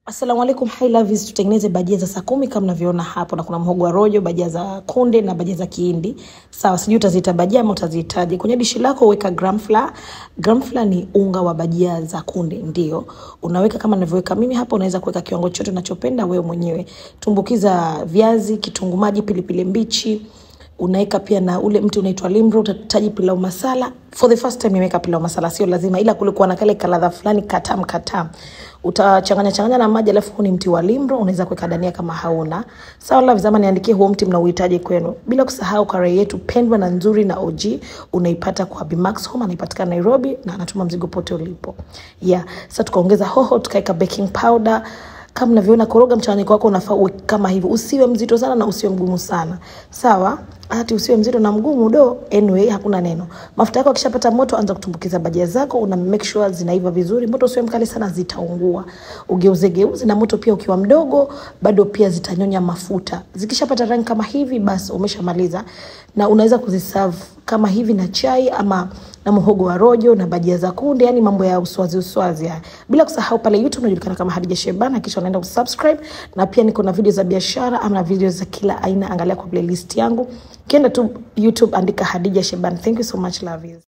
Assalamu alaikum, hi lovies, tutengeneze bajia za saa kumi kama mnavyoona hapo, na kuna mhogo wa rojo, bajia za kunde na bajia za kihindi. Sawa, sijui utaziita bajia ama utazihitaji. Kwenye dishi lako weka gram flour. Gram flour ni unga wa bajia za kunde, ndio unaweka kama ninavyoweka mimi hapa. Unaweza kuweka kiwango chote unachopenda wewe mwenyewe. Tumbukiza viazi, kitunguu maji, pilipili mbichi unaweka pia na ule mti unaitwa limro, utahitaji pilau masala. For the first time nimeweka pilau masala, sio lazima, ila kulikuwa na kale kaladha fulani katam katam. Utachanganya changanya na maji, alafu huu ni mti wa limro, unaweza kuweka dania kama hauna. Sawa la vizama, niandikie huo mti mnauhitaji kwenu, bila kusahau karai yetu pendwa na nzuri na OG unaipata kwa Bimax Home, anaipatikana Nairobi na anatuma mzigo pote ulipo. Yeah, sasa tukaongeza hoho, tukaweka baking powder kama mnavyoona, koroga mchanganyiko wako unafaa uwe kama hivyo, usiwe mzito sana na usiwe mgumu sana, sawa? Hati usiwe mzito na mgumu do, anyway, hakuna neno. Mafuta yako akishapata moto, anza kutumbukiza bajia zako, una make sure zinaiva vizuri. Moto usiwe mkali sana, zitaungua. Ugeuze geuze, na moto pia ukiwa mdogo, bado pia zitanyonya mafuta. Zikishapata rangi kama hivi, basi umeshamaliza, na unaweza kuziserve kama hivi na chai ama na muhogo wa rojo na bajia za kunde, yani mambo ya uswazi uswazi haya. Bila kusahau pale YouTube unajulikana kama Hadija Shebana, kisha unaenda kusubscribe, na pia niko na video za biashara ama na video za kila aina. Angalia kwa playlist yangu, kienda tu YouTube andika Hadija Shebana. Thank you so much lovies.